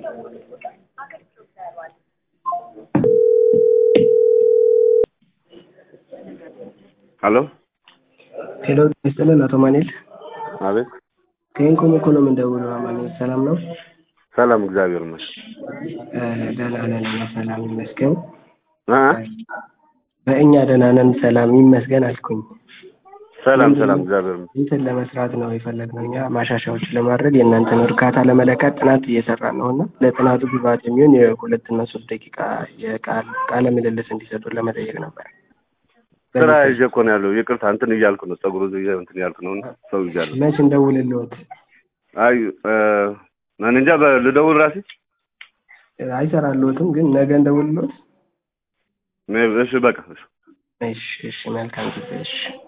ሄሎ ሄሎ ይስጥልን አቶ ማኔል አቤት ከኢንኮም እኮ ነው የምንደውለው። ማኔል ሰላም ነው? ሰላም እግዚአብሔር ይመስገን እ ደህና ነን እኛ ሰላም ይመስገን። እ በእኛ ደህና ነን ሰላም ይመስገን አልኩኝ። ሰላም ሰላም እግዚአብሔር ይመስገን እንትን ለመስራት ነው የፈለግነው እኛ ማሻሻያዎች ለማድረግ የእናንተን እርካታ ለመለካት ጥናት እየሰራን ነው እና ለጥናቱ ግብዓት የሚሆን የሁለትና ሶስት ደቂቃ የቃል ቃለ ምልልስ እንዲሰጡን ለመጠየቅ ነበር። ስራ ይዤ እኮ ነው ያለው ይቅርታ እንትን እያልኩ ነው ፀጉሩ ይዤ እንትን እያልኩ ነው እና ሰው ይዣለሁ መች እንደውልልዎት? አይ እ እኔ እንጃ በ- ልደውል ራሴ አይሰራልዎትም ግን ነገ እንደውልልዎት? እሺ በቃ እሺ እሺ እሺ መልካም ጊዜ እሺ